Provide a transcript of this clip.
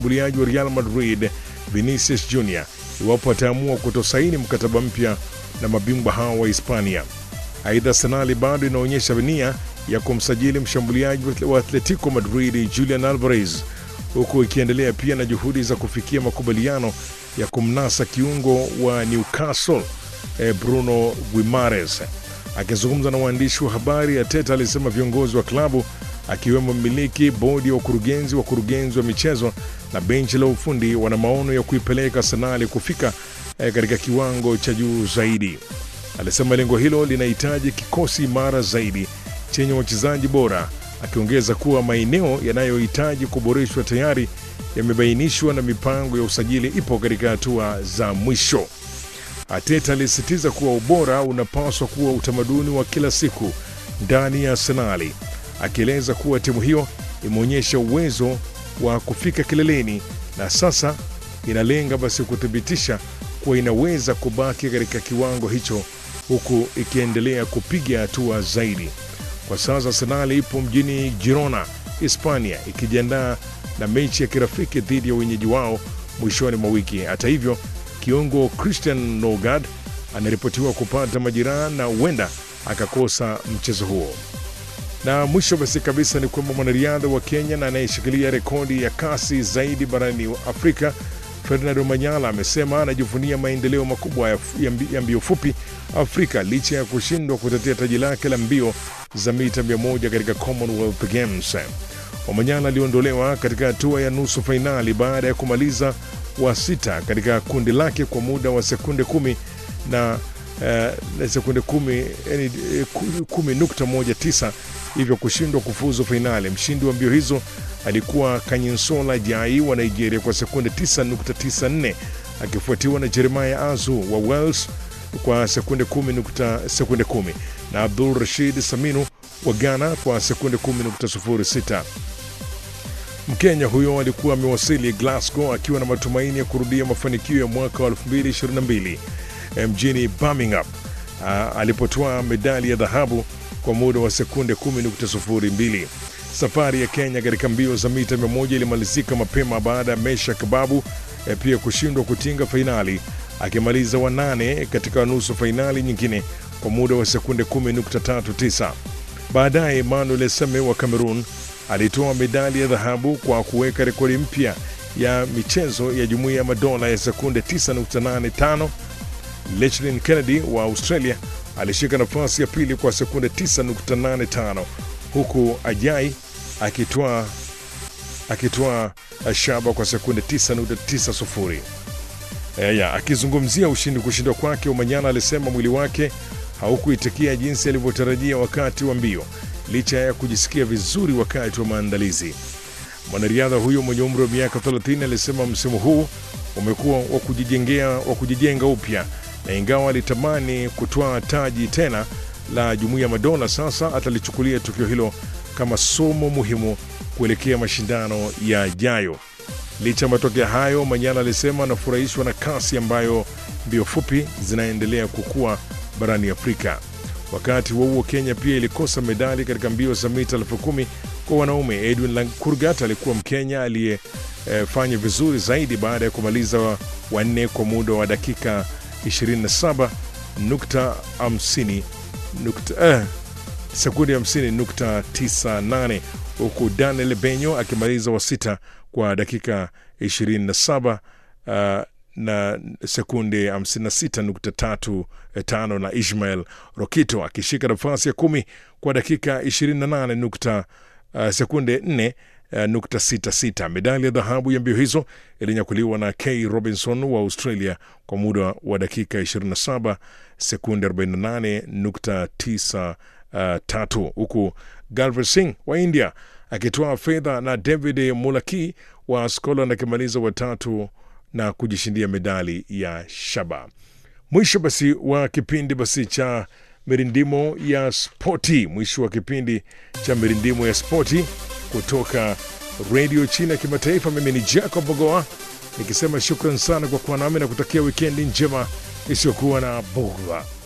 mshambuliaji wa Real Madrid Vinicius Junior iwapo ataamua kutosaini mkataba mpya na mabingwa hao wa Hispania. Aidha, Arsenal bado inaonyesha nia ya kumsajili mshambuliaji wa Atletico Madrid Julian Alvarez, huku ikiendelea pia na juhudi za kufikia makubaliano ya kumnasa kiungo wa Newcastle eh, Bruno Guimares. Akizungumza na waandishi wa habari, Arteta alisema viongozi wa klabu akiwemo mmiliki, bodi ya wakurugenzi, wakurugenzi wa michezo na benchi la ufundi wana maono ya kuipeleka Arsenal kufika eh, katika kiwango cha juu zaidi. Alisema lengo hilo linahitaji kikosi imara zaidi chenye wachezaji bora, akiongeza kuwa maeneo yanayohitaji kuboreshwa tayari yamebainishwa na mipango ya usajili ipo katika hatua za mwisho. Ateta alisisitiza kuwa ubora unapaswa kuwa utamaduni wa kila siku ndani ya Arsenali, akieleza kuwa timu hiyo imeonyesha uwezo wa kufika kileleni na sasa inalenga basi kuthibitisha kuwa inaweza kubaki katika kiwango hicho huku ikiendelea kupiga hatua zaidi. Kwa sasa Arsenal ipo mjini Girona, Hispania, ikijiandaa na mechi ya kirafiki dhidi ya wenyeji wao mwishoni mwa wiki. Hata hivyo, kiungo Christian Nogard anaripotiwa kupata majeraha na huenda akakosa mchezo huo. Na mwisho basi kabisa ni kwamba mwanariadha wa Kenya na anayeshikilia rekodi ya kasi zaidi barani Afrika Ferdinand Omanyala amesema anajivunia maendeleo makubwa ya, ya mbio fupi Afrika licha ya kushindwa kutetea taji lake la mbio za mita 100 katika Commonwealth Games. Omanyala aliondolewa katika hatua ya nusu fainali baada ya kumaliza wa sita katika kundi lake kwa muda wa sekunde kumi na uh, sekunde kumi, yani, kumi nukta moja tisa hivyo kushindwa kufuzu fainali. Mshindi wa mbio hizo alikuwa Kanyinsola Jai wa Nigeria kwa sekunde 9.94 akifuatiwa na Jeremiah Azu wa Wales kwa sekunde 10, sekunde 10 na Abdul Rashid Saminu wa Ghana kwa sekunde 10.06. Mkenya huyo alikuwa amewasili Glasgow akiwa na matumaini ya kurudia mafanikio ya mwaka wa 2022 mjini Birmingham alipotoa medali ya dhahabu kwa muda wa sekunde 10.02. Safari ya Kenya katika mbio za mita 100 ilimalizika mapema baada ya Mesha Kababu eh, pia kushindwa kutinga fainali akimaliza wanane katika nusu fainali nyingine kwa muda wa sekunde 10.39. Baadaye Emmanuel Seme wa Cameroon alitoa medali ya dhahabu kwa kuweka rekodi mpya ya michezo ya Jumuiya ya Madola ya sekunde 9.85. Lechlin Kennedy wa Australia alishika nafasi ya pili kwa sekunde 9.85 huku Ajai akitoa akitoa shaba kwa sekunde 9.90. Eya, akizungumzia ushindi kushindwa kwake, Omanyala alisema mwili wake haukuitikia jinsi alivyotarajia wakati wa mbio licha ya kujisikia vizuri wakati wa maandalizi. Mwanariadha huyo mwenye umri wa miaka 30 alisema msimu huu umekuwa wa kujijengea wa kujijenga upya, na ingawa alitamani kutwaa taji tena la Jumuiya ya Madola, sasa atalichukulia tukio hilo kama somo muhimu kuelekea mashindano yajayo. Licha ya matokeo hayo, Manyala alisema anafurahishwa na kasi ambayo mbio fupi zinaendelea kukua barani Afrika. Wakati huo huo, Kenya pia ilikosa medali katika mbio za mita elfu kumi kwa wanaume. Edwin Lankurgat alikuwa Mkenya aliyefanya eh, vizuri zaidi baada ya kumaliza wanne kwa muda wa dakika 27 nukta 50 nukta, eh, sekundi 50 nukta 98 huku Daniel Benyo akimaliza wa sita kwa dakika 27 uh, na sekunde 56.35 na Ishmael Rokito akishika nafasi ya kumi kwa dakika 28 nukta, uh, sekunde 4 Uh, nukta sita sita. Medali ya dhahabu ya mbio hizo ilinyakuliwa na K Robinson wa Australia kwa muda wa dakika 27 sekunde 48 nukta tisa uh, tatu, huku Galvir Singh wa India akitoa fedha na David Mulaki wa Scotland akimaliza watatu na kujishindia medali ya shaba. Mwisho basi wa kipindi basi cha mirindimo ya spoti, mwisho wa kipindi cha mirindimo ya spoti kutoka redio China kimataifa. Mimi ni Jacob Bogoa nikisema shukran sana kwa kuwa nami na kutakia wikendi njema isiyokuwa na bugha.